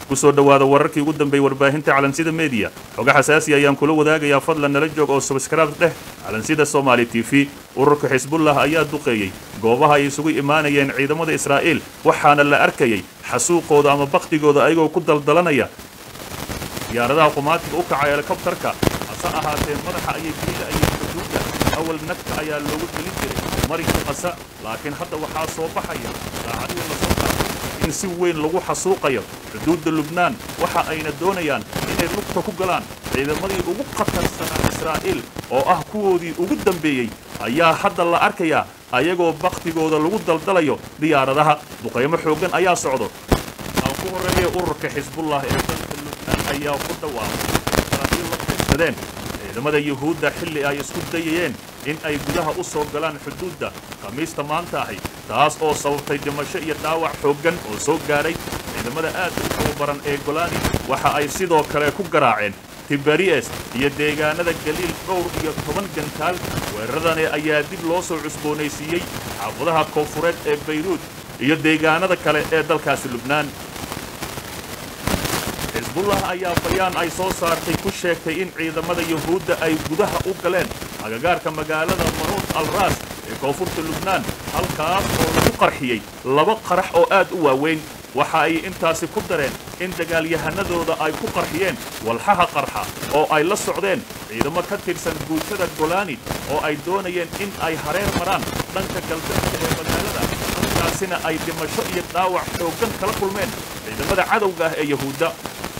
kusoo dhowaada wararkii ugu dambeeyey warbaahinta calansida mediya xoga xasaasi ayaan kula wadaagayaa fadlan nala joog oo subscribe dheh calansida somaali t v ururka xisbullah ayaa duqeeyey goobaha ay isugu imaanayeen ciidamada israa'iil waxaana la arkayay xasuuqooda ama baktigooda ayagoo ku daldalanaya diyaaradaha qumaatiga u kaca helikobtarka hase ahaatee madaxa ayay gelinayeen xuduudda awal nagta ayaa loogu gelin jiray marinka qasa laakiin hadda waxaa soo baxaya saacadihii lasoo qaatay in si weyn lagu xasuuqayo xuduudda lubnaan waxa ayna doonayaan inay lugta ku galaan ciidamadii ugu khatarsanaa israa'iil oo ah kuwoodii ugu dambeeyey ayaa hadda la arkayaa ayagoo baktigooda lagu daldalayo diyaaradaha duqaymo xooggan ayaa socdo aan ku horreeya ururka xisbullah ee dalka lubnaan ayaa ku dhawaaqay israa'iil la qaybsadeen ciidamada yuhuudda xilli ay isku dayayeen in ay gudaha u soo galaan xuduudda khamiista maanta ahi taas oo sababtay dhimasho iyo dhaawac xooggan oo soo gaadhay ciidamada aad u tababaran ee golani waxa ay sidoo kale ku garaaceen tiberies iyo deegaanada galiil dhowr iyo toban gantaal weeraradani ayaa dib loo soo cusboonaysiiyey xaafadaha koonfureed ee bayruud iyo deegaanada kale ee dalkaasi lubnaan xisbullah ayaa bayaan ay soo saartay ku sheegtay in ciidamada yuhuudda ay gudaha u galeen agagaarka magaalada maruun al ras ee koonfurta lubnaan halkaas oo lagu qarxiyey laba qarax oo aad u waaweyn waxa ay intaasi ku dareen in dagaalyahanadooda ay ku qarxiyeen walxaha qarxa oo ay la socdeen ciidamo ka tirsan guutada golani oo ay doonayeen in ay hareer maraan dhanka galbeedka ee magaalada halkaasina ay dhimasho iyo dhaawac xooggan kala kulmeen ciidamada cadowga ah ee yahuudda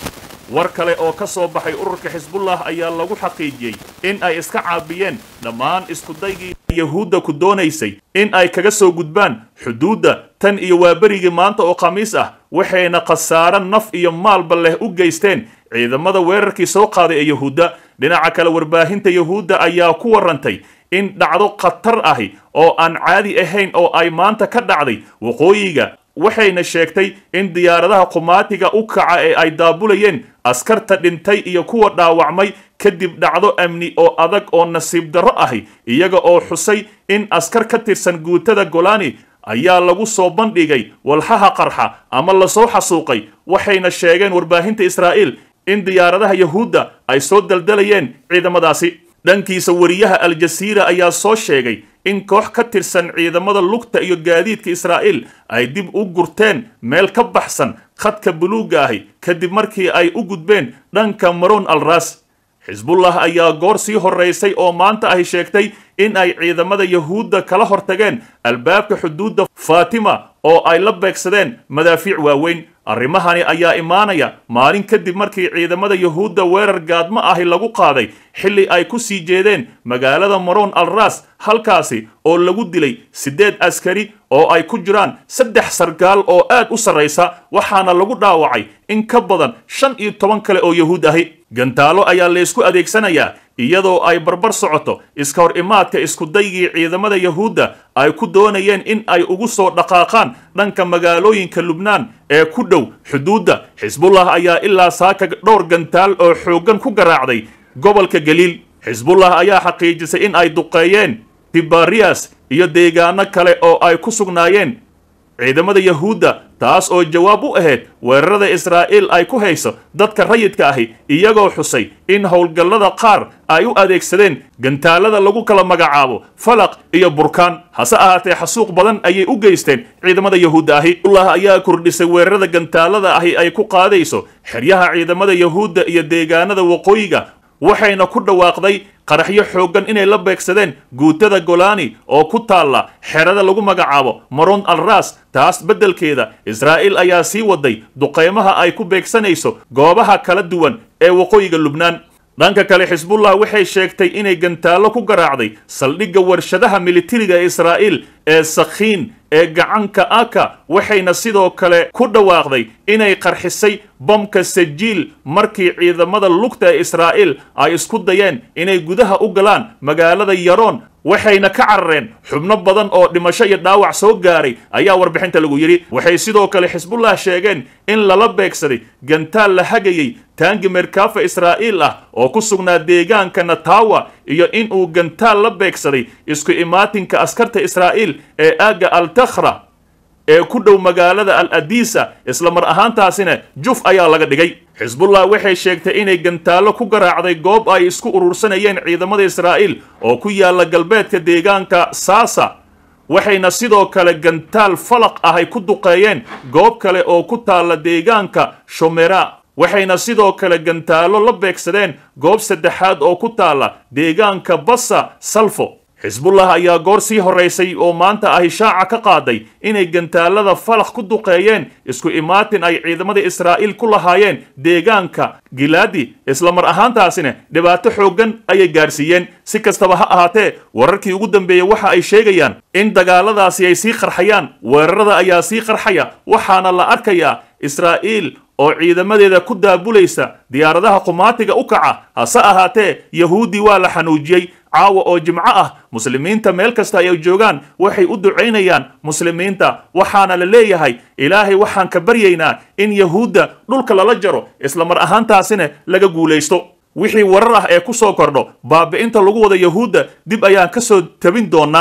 war kale oo ka soo baxay ururka xisbullah ayaa lagu xaqiijiyey in ay iska caabiyeen dhammaan iskudaygii yahuudda ku doonaysay in ay kaga soo gudbaan xuduudda tan iyo waaberigii maanta oo khamiis ah waxayna khasaaro naf iyo maalba leh u geysteen ciidamada weerarkii soo qaaday ee yahuudda dhinaca kale warbaahinta yahuudda ayaa ku warrantay in dhacdo khatar ahi oo aan caadi ahayn oo ay maanta ka dhacday waqooyiga waxayna sheegtay in diyaaradaha qumaatiga u kaca ee ay daabulayeen askarta dhintay iyo kuwa dhaawacmay kadib dhacdo amni oo adag oo nasiib darro ahi iyaga oo xusay in askar ka tirsan guutada golani ayaa lagu soo bandhigay walxaha qarxa ama lasoo xasuuqay waxayna sheegeen warbaahinta israa'iil in diyaaradaha yahuudda ay soo daldalayeen ciidamadaasi dhankiisa wariyaha aljasiira ayaa soo sheegay in koox ka tirsan ciidamada lugta iyo gaadiidka israa'iil ay dib u gurteen meel ka baxsan khadka buluugga ahi kadib markii ay u gudbeen dhanka maroon al ras xisbullah ayaa goor sii horraysay oo maanta ahi sheegtay in ay ciidamada yahuudda kala hortageen albaabka xuduudda faatima oo ay la beegsadeen madaafiic waaweyn arrimahani ayaa imaanaya maalin kadib markii ciidamada yahuudda weerar gaadmo ahi lagu qaaday xilli ay ku sii jeedeen magaalada maroon al ras halkaasi oo lagu dilay siddeed askari oo ay ku jiraan saddex sargaal oo aad u sarraysa waxaana lagu dhaawacay in ka badan shan iyo toban kale oo yahuud ahi gantaalo ayaa laysku adeegsanayaa iyadoo ay barbar socoto iska hor imaadka iskudaygii ciidamada yahuudda ay ku doonayeen in ay ugu soo dhaqaaqaan dhanka magaalooyinka lubnaan ee ku dhow xuduudda xisbullah ayaa ilaa saaka dhowr gantaal oo xooggan ku garaacday gobolka galiil xisbullah ayaa xaqiijisay in ay duqeeyeen tibarias iyo deegaano kale oo ay ku sugnaayeen ciidamada yahuudda taas oo jawaab u ahayd weerarada israa'iil ay ku hayso dadka rayidka ahi iyagoo xusay in howlgallada qaar ay u adeegsadeen gantaalada lagu kala magacaabo falaq iyo burkaan hase ahaatee xasuuq badan ayay u geysteen ciidamada yahuudda ahi ullah ayaa kordhisay weerarada gantaalada ahi ay ku qaadayso xeryaha ciidamada yahuudda iyo deegaanada waqooyiga waxayna ku dhawaaqday qaraxyo xooggan inay la beegsadeen guutada golani oo ku taalla xerada lagu magacaabo maron al ras taas beddelkeeda israa'iil ayaa sii waday duqaymaha ay ku beegsanayso goobaha kala duwan ee waqooyiga lubnaan dhanka kale xisbullah waxay sheegtay inay gantaallo ku garaacday saldhigga warshadaha militariga ee israa'iil ee sakhiin ee gacanka aka waxayna sidoo kale ku dhawaaqday inay qarxisay bomka sajiil markii ciidamada lugta ee israa'iil ay isku dayeen inay gudaha u galaan magaalada yaroon waxayna ka carareen xubno badan oo dhimasho iyo dhaawac soo gaaray ayaa warbixinta lagu yidhi waxay sidoo kale xisbullah sheegeen in lala beegsaday gantaal la hagayey taangi merkaafa israa'iil ah oo ku sugnaa deegaanka natawa iyo in uu gantaal la beegsaday isku imaatinka askarta israa'iil ee aagga altakhra ee ku dhow magaalada al adiisa isla mar ahaantaasina juf ayaa laga dhigay xisbullah waxay sheegtay inay gantaallo ku garaacday goob ay isku urursanayeen ciidamada israa'iil oo ku yaala galbeedka deegaanka saasa waxayna sidoo kale gantaal falaq ah ay ku duqeeyeen goob kale oo ku taalla deegaanka shomera waxayna sidoo kale gantaallo la beegsadeen goob saddexaad oo ku taalla deegaanka bassa salfo xisbullah ayaa goor sii horaysay oo maanta ahi shaaca ka qaaday inay gantaalada falaq ku duqeeyeen isku imaatin ay ciidamada israa'iil ku lahaayeen deegaanka gilaadi isla mar ahaantaasina dhibaato xooggan ayay gaadhsiiyeen si kastaba ha ahaatee wararkii ugu dambeeyey waxa ay sheegayaan in dagaaladaasi ay sii qarxayaan weerarada ayaa sii qarxaya waxaana la arkayaa israa'iil oo ciidamadeeda ku daabulaysa diyaaradaha qumaatiga u kaca hase ahaatee yahuudi waa la xanuujiyey caawa oo jimco ah muslimiinta meel kasta ay joogaan waxay u ducaynayaan muslimiinta waxaana la leeyahay ilaahay waxaan ka baryaynaa in yahuudda dhulka lala jaro isla mar ahaantaasina laga guulaysto wixii warar ah ee ku soo kordho baabi'inta lagu wada yahuudda dib ayaan ka soo tabin doonaa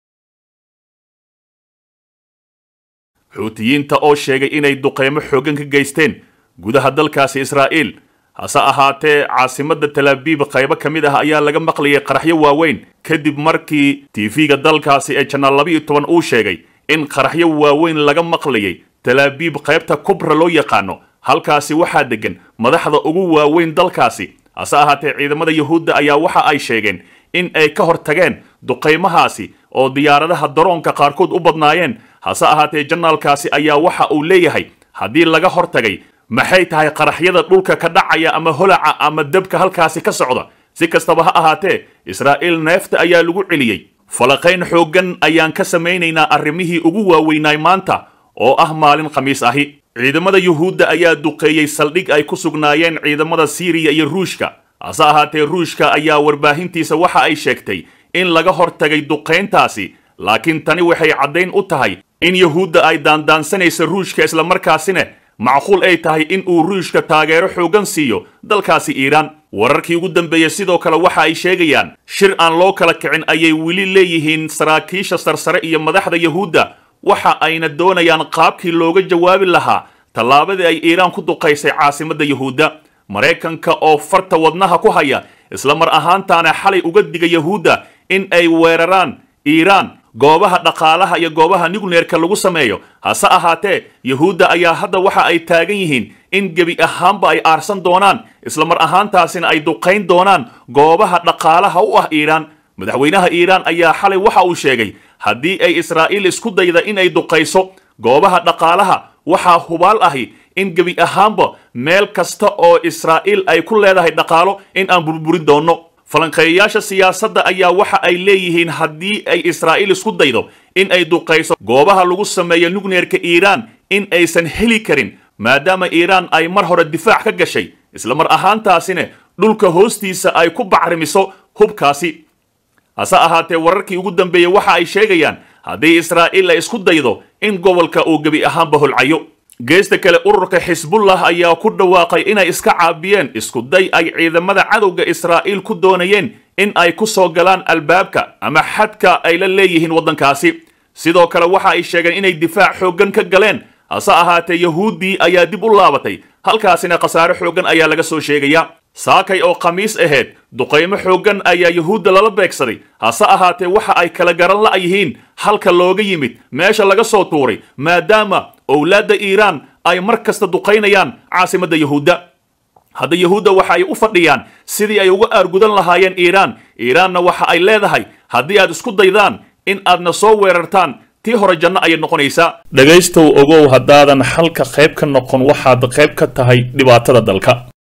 xuutiyiinta oo sheegay inay duqeymo xooggan ka geysteen gudaha dalkaasi israa'iil hase ahaatee caasimadda talaabiib qaybo ka mid ah ayaa laga maqlayay qaraxyo waaweyn kadib markii tv-ga dalkaasi ee janaal laba iyo toban uu sheegay in qaraxyo waaweyn laga maqlayay talaabiib qaybta kubra loo yaqaano halkaasi waxaa deggan madaxda ugu waaweyn dalkaasi hase ahaatee ciidamada yahuudda ayaa waxa ay sheegeen in ay ka hor tageen duqaymahaasi oo diyaaradaha daroonka qaarkood u badnaayeen hase ahaatee janaalkaasi ayaa waxa uu leeyahay haddii laga hor tagay maxay tahay qaraxyada dhulka ka dhacaya ama holaca ama dabka halkaasi ka socda si kastaba ha ahaatee israa'iil neefta ayaa lagu celiyey falaqayn xooggan ayaan ka samaynaynaa arrimihii ugu waaweynaay maanta oo ah maalin khamiis ahi ciidamada yuhuudda ayaa duqeeyey saldhig ay ku sugnaayeen ciidamada siiriya iyo ruushka hase ahaatee ruushka ayaa warbaahintiisa waxa ay sheegtay in laga hor tagay duqayntaasi laakiin tani waxay caddayn u tahay in yuhuudda ay daandaansanaysa ruushka islamarkaasina macquul ay tahay in uu ruushka taageero xooggan siiyo dalkaasi iiraan wararkii ugu dambeeyey sidoo kale waxa ay sheegayaan shir aan loo kala kicin ayay weli leeyihiin saraakiisha sarsare iyo madaxda yuhuudda waxa ayna doonayaan qaabkii looga jawaabi lahaa tallaabadii ay iiraan ku duqaysay caasimadda yuhuudda maraykanka oo farta wadnaha ku haya isla mar ahaantaana xalay uga diga yuhuudda in ay weeraraan iiraan goobaha dhaqaalaha iyo goobaha nukleerka lagu sameeyo hase ahaatee yuhuudda ayaa hadda waxa ay taagan yihiin in gebi ahaanba ay aarsan doonaan isla mar ahaantaasina ay duqayn doonaan goobaha dhaqaalaha u ah iiraan madaxweynaha iiraan ayaa xalay waxa uu sheegay haddii ay israa'iil isku dayda in ay duqayso goobaha dhaqaalaha waxaa hubaal ahi in gebi ahaanba meel kasta oo israa'iil ay ku leedahay dhaqaalo in aan burburin doonno falanqeeyayaasha siyaasadda ayaa waxa ay leeyihiin haddii ay israa'iil isku daydo in ay duqayso goobaha lagu sameeyo nukleerka iiraan in aysan heli karin maadaama iiraan ay mar hore difaac ka gashay isla mar ahaantaasina dhulka hoostiisa ay ku bacrimiso hubkaasi hase ahaatee wararkii ugu dambeeyey waxa ay sheegayaan haddii israa'iil ay isku daydo in gobolka uu gebi ahaanba holcayo geesta kale ururka xisbullah ayaa ku dhawaaqay inay iska caabiyeen isku day ay ciidamada cadowga israa'iil ku doonayeen in ay ku soo galaan albaabka ama xadka ay la leeyihiin waddankaasi sidoo kale waxa ay sheegeen inay difaac xooggan ka galeen hase ahaatee yahuuddii ayaa dib u laabatay halkaasina khasaare xooggan ayaa laga soo sheegaya saakay oo khamiis ahayd duqaymo xooggan ayaa yuhuudda lala beegsaday hase ahaatee waxa ay kala garan la'yihiin halka looga yimid meesha laga soo tuuray maadaama owlaadda iiraan ay mar kasta duqaynayaan caasimadda yuhuudda hadda yuhuudda waxa ay u fadhiyaan sidii ay uga aargudan lahaayeen iiraan iiraanna waxa ay leedahay haddii aad isku daydaan in aadna soo weerartaan tii hore janno ayay noqonaysaa dhegaystow ogow haddaadan xalka qayb ka noqon waxaad qayb ka tahay dhibaatada dalka